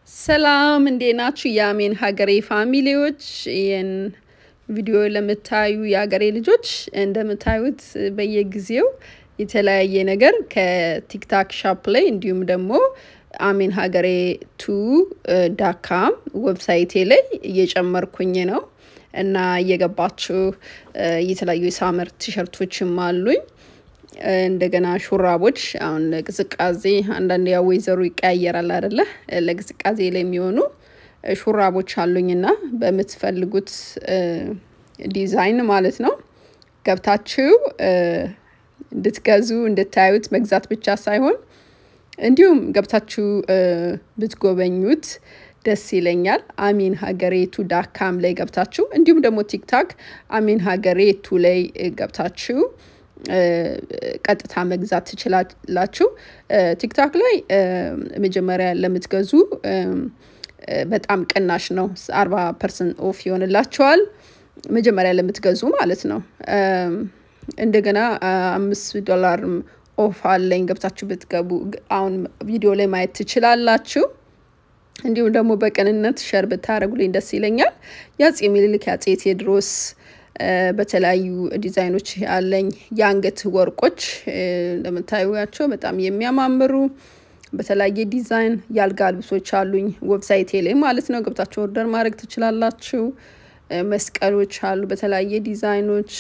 ሰላም እንዴት ናችሁ? የአሜን ሀገሬ ፋሚሊዎች፣ ይህን ቪዲዮ ለምታዩ የሀገሬ ልጆች እንደምታዩት በየጊዜው የተለያየ ነገር ከቲክታክ ሻፕ ላይ እንዲሁም ደግሞ አሜን ሀገሬ ቱ ዳካም ዌብሳይቴ ላይ እየጨመርኩኝ ነው እና እየገባችሁ የተለያዩ የሳመር ቲሸርቶችም አሉኝ። እንደገና ሹራቦች አሁን ለቅዝቃዜ አንዳንድ ያው ወይዘሩ ይቀያየራል አይደለ? ለቅዝቃዜ ላይ የሚሆኑ ሹራቦች አሉኝና በምትፈልጉት ዲዛይን ማለት ነው ገብታችሁ እንድትገዙ እንድታዩት መግዛት ብቻ ሳይሆን እንዲሁም ገብታችሁ ብትጎበኙት ደስ ይለኛል። አሚን ሀገሬ ቱ ዳካም ላይ ገብታችሁ እንዲሁም ደግሞ ቲክታክ አሚን ሀገሬ ቱ ላይ ገብታችሁ ቀጥታ መግዛት ትችላላችሁ። ቲክታክ ላይ መጀመሪያ ለምትገዙ በጣም ቅናሽ ነው። አርባ ፐርሰንት ኦፍ ይሆንላቸዋል መጀመሪያ ለምትገዙ ማለት ነው። እንደገና አምስት ዶላር ኦፍ አለኝ ገብታችሁ ብትገቡ አሁን ቪዲዮ ላይ ማየት ትችላላችሁ። እንዲሁም ደግሞ በቅንነት ሸር ብታደረጉልኝ ደስ ይለኛል። የአፄ ምኒልክ የአፄ ቴዎድሮስ በተለያዩ ዲዛይኖች ያለኝ የአንገት ወርቆች እንደምታዩቸው በጣም የሚያማምሩ በተለያየ ዲዛይን የአልጋ ልብሶች አሉኝ ዌብሳይቴ ላይ ማለት ነው። ገብታችሁ ኦርደር ማድረግ ትችላላችሁ። መስቀሎች አሉ በተለያየ ዲዛይኖች።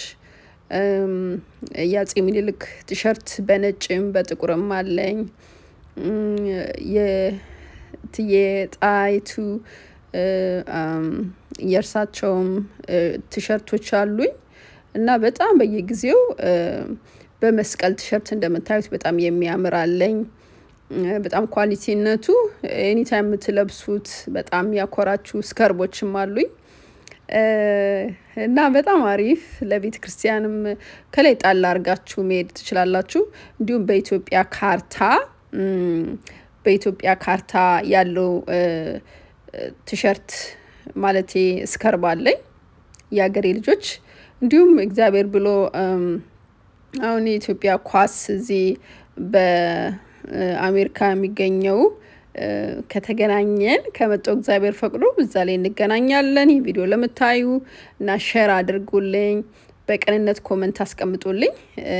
የአፄ ምኒልክ ቲሸርት በነጭም በጥቁርም አለኝ። የእትዬ ጣይቱ የእርሳቸውም ቲሸርቶች አሉኝ እና በጣም በየጊዜው በመስቀል ቲሸርት እንደምታዩት በጣም የሚያምር አለኝ። በጣም ኳሊቲነቱ ኤኒታይም የምትለብሱት በጣም ያኮራችሁ ስከርቦችም አሉኝ እና በጣም አሪፍ ለቤተ ክርስቲያንም ከላይ ጣል አድርጋችሁ መሄድ ትችላላችሁ። እንዲሁም በኢትዮጵያ ካርታ በኢትዮጵያ ካርታ ያለው ቲሸርት ማለቴ ስከርብ አለኝ የሀገሬ ልጆች እንዲሁም እግዚአብሔር ብሎ አሁን የኢትዮጵያ ኳስ እዚህ በአሜሪካ የሚገኘው ከተገናኘን ከመጣው እግዚአብሔር ፈቅዶ እዛ ላይ እንገናኛለን። ይህ ቪዲዮ ለምታዩ እና ሸር አድርጉልኝ፣ በቅንነት ኮመንት አስቀምጡልኝ።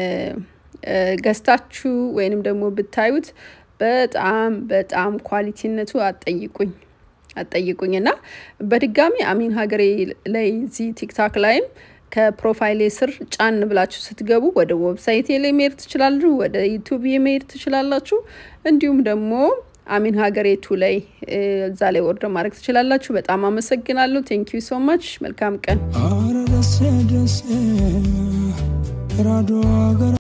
ገዝታችሁ ወይንም ደግሞ ብታዩት በጣም በጣም ኳሊቲነቱ አጠይቁኝ አጠይቁኝ እና በድጋሚ አሚን ሀገሬ ላይ እዚህ ቲክታክ ላይም ከፕሮፋይሌ ስር ጫን ብላችሁ ስትገቡ ወደ ዌብሳይቴ ላይ መሄድ ትችላላችሁ። ወደ ዩቱብ መሄድ ትችላላችሁ። እንዲሁም ደግሞ አሚን ሀገሬ ቱ ላይ እዛ ላይ ኦርደር ማድረግ ትችላላችሁ። በጣም አመሰግናለሁ። ቴንክ ዩ ሶ ማች። መልካም ቀን።